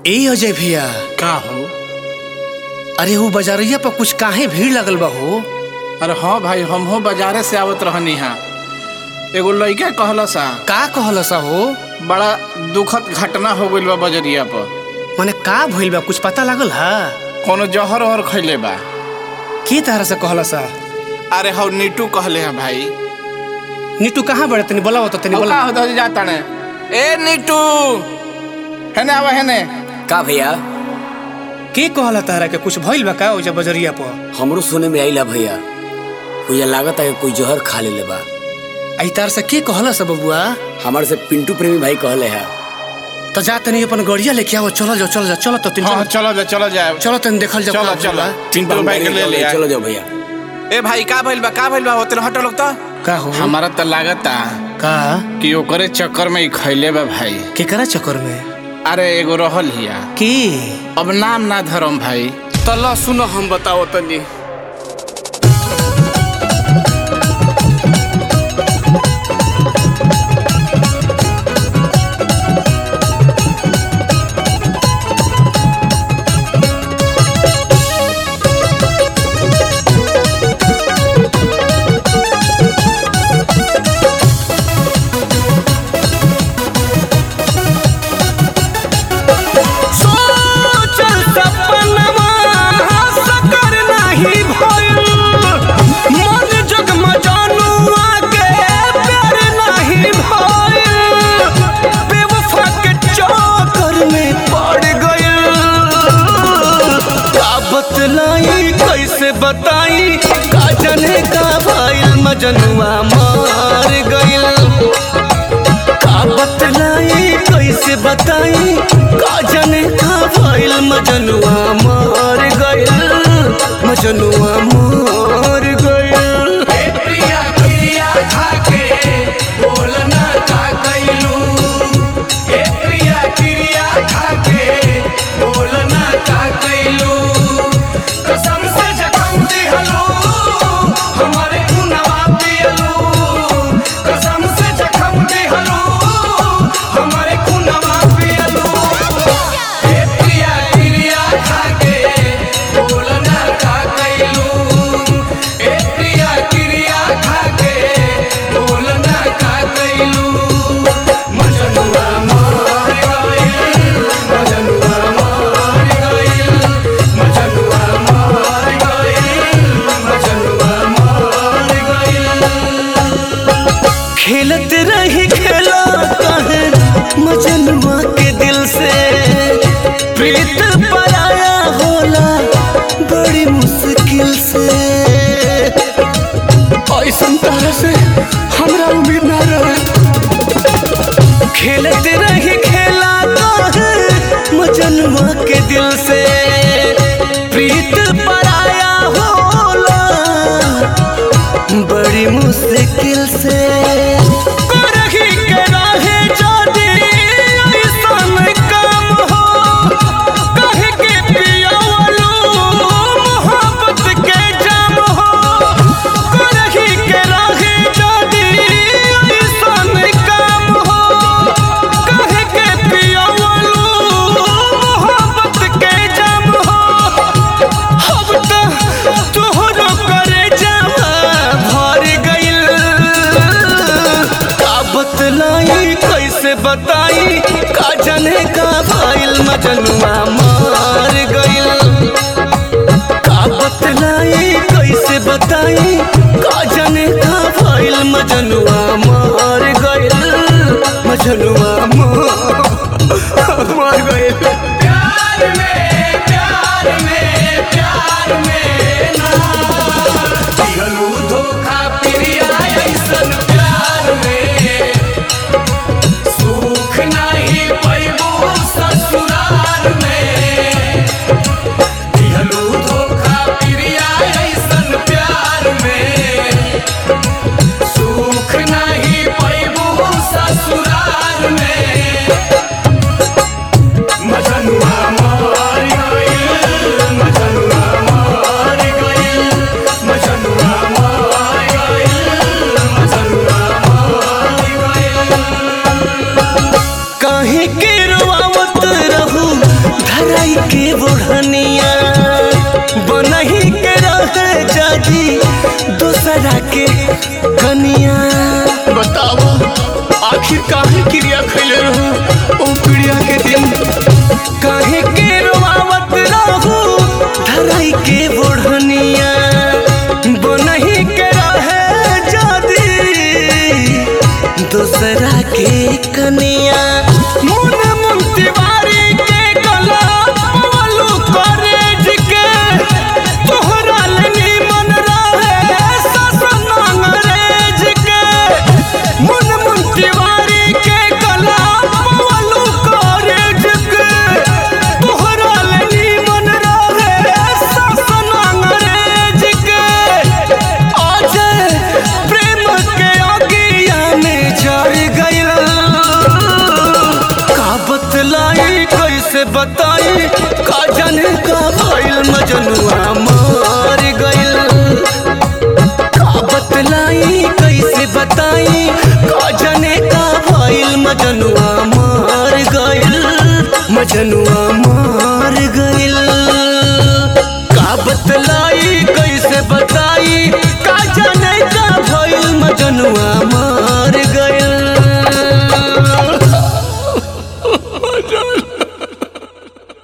ए अजय भैया का हो अरे वो बाजारिया पर कुछ काहे भीड़ लगल बा हो अरे हाँ भाई हम हो बाजारे से आवत रहनी हा एगो लड़का कहला सा का कहल सा हो बड़ा दुखद घटना हो गइल बा बजरिया पर मने का भइल बा कुछ पता लागल हा कोनो जहर वहर खैले बा की तरह से कहल सा अरे हौ नीटू कहले है भाई नीटू कहाँ बड़े तनी बोला तो तनी हौ बोला का होता जाता ने ए नीटू हेने आवा हेने का भैया के कहला तारा के कुछ भइल बा का ओजा बजरिया पर हमरो सुने में आइला भैया कोई लागत है कि कोई जहर खा लेले बा आई तार से के कहला सा बबुआ हमारे से पिंटू प्रेमी भाई कहले है तो जा तनी अपन गड़िया लेके आओ चलो जाओ चलो जाओ चलो तो तीन हाँ चलो जा चलो जाए चलो तनी देखल जाओ चलो का चलो भइल बा। टिंटू भाई के ले लिया चलो जाओ भैया ए भाई का भइल बा का भइल बा होतल हटो लोग तो का हो हमारा तो लागता का कि ओकरे चक्कर में ही खैले बा भाई केकरा चक्कर में अरे एगो रहल हिया की अब नाम ना धरम भाई तल्ला सुनो हम बताओ तनी सोचल सपनवा साकार नाही भइल मन जगमजानुआ के प्यार नाही भइल बेवफा के चक्कर में पड़ गइल का बतलाई कैसे बताई का जाने का भइल मजनुआ मार गइल का बतलाई कैसे बताई का जाने का भइल मजनुआ मार गइल मजनुआ मार गइल खेलत रही खेला कहे मजनुआ के दिल से प्रीत पराया होला बड़ी मुश्किल से ऐसन तरह से हमरा उम्मीद ना रहे खेलत रही खेला कहे मजनुआ के दिल से प्रीत पराया होला बड़ी मुश्किल से करही के राहे जादी ऐसन काम हो कहे के पियावलो मोहब्बत के जाम हो करही के राहे जादी ऐसन काम हो कहे के पियावलो मोहब्बत के जाम हो अब तो तोहरो करे जावा भर गइल का बतलाई कैसे बताई का जाने का भइल मजनुआ मार गइल का बतलाई कैसे बताई का जाने का भइल मजनुआ मार गइल मजनुआ मार मार गइल धराई के बोढ़निया बनही के रहे जाजी दूसरा के कनिया बताओ आखिर काहे क्रिया खैले रहू ओ क्रिया के दिन काहे के रोवावत रहू धराई के बोढ़निया बनही के रहे जादी दूसरा के कनिया मुन मुन तिवारी के गला पवलू कॉलेज के तोहरा लनी मन रहे ससन अंग्रेज के मुन मुन तिवारी के गला पवलू कॉलेज के तोहरा लनी मन रहे ससन अंग्रेज के आज प्रेम के अगिया में जर गइल का बतलाई कैसे बताई का जाने का भइल मजनुआ मार गइल का बतलाई कैसे बताई का जाने का भइल मजनुआ मार गइल मजनुआ मार गइल का बतलाई कैसे बताई का जाने का भइल मजनुआ